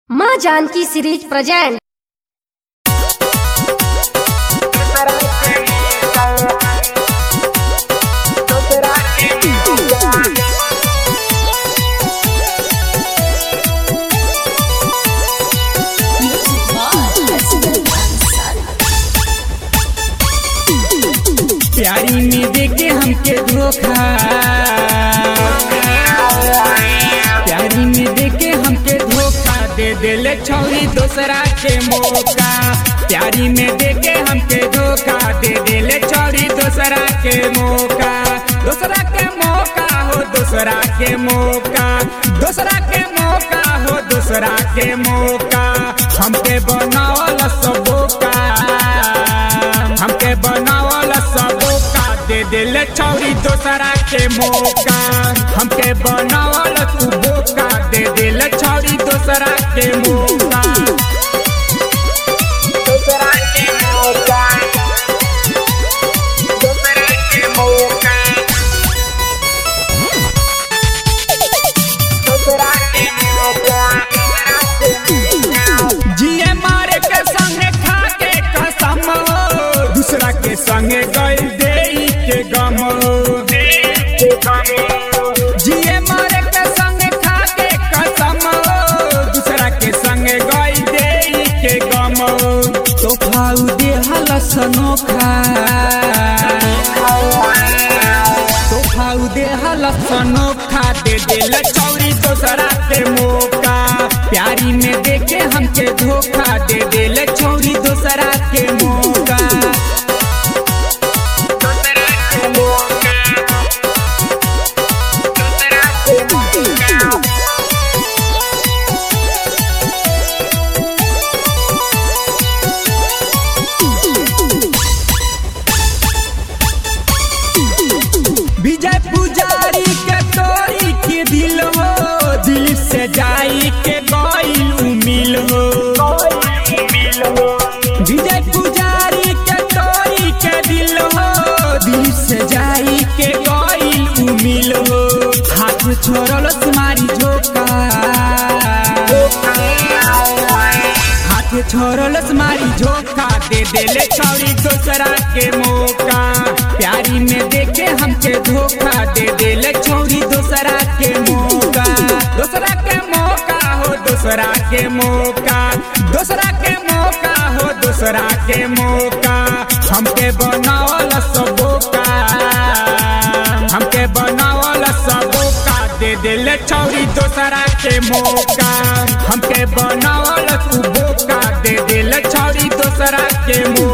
माँ Janaki series present प्यारी में देके हमके धोखा प्यारी में देके हमके धोखा दे देले छौरी दोसरा के मौका प्यारी में देके हमके धोखा दे देले छौरी दोसरा के मौका दोसरा के मौका हो दोसरा के मौका दोसरा के मौका हो दोसरा के मौका हमके बनावल सबोका हमके बनावल सबोका दे दिल छौरी दोसरा के मौका हमके बनावल तू बोका दे दिल छौरी दोसरा के मौका दोसरा के मौका दोसरा के मौका दोसरा के मौका जिए मारे के संगे खा के कसम दूसरा के संगे गई दे के गम जिए मारे के संगे खा के कसम दूसरा के संगे गई दे के गम तो खाऊ दे हलस नोखा तो खाऊ दे हलस नोखा दे दिल चौरी दोसरा के मौका प्यारी में देखे हमके धोखा दे दिल छौरी दोसरा के मौका दोसरा के मौका दोसरा के मौका विजय पुजारी के तोरी के दिल हो दिल से जाई के गईल उमिल हो विजय पुजारी के तोरी के दिल हो दिल से जाई के गईल उमिल हो हाथ छोड़ल तुम्हारी झोंका हाथ छोड़ल तुम्हारी झोंका दे देले छौरी दोसरा के मौका प्यारी में देखे हमके धोखा दे देले छौरी दोसरा के मौका दोसरा के मौका हो दोसरा के मौका दोसरा के मौका हो दोसरा के मौका हमके बनावल सबोका हमके बनावल सबोका दे दिल छौरी दोसरा के मौका हमके बनावल तू बोका दे दिल छौरी दोसरा के मौका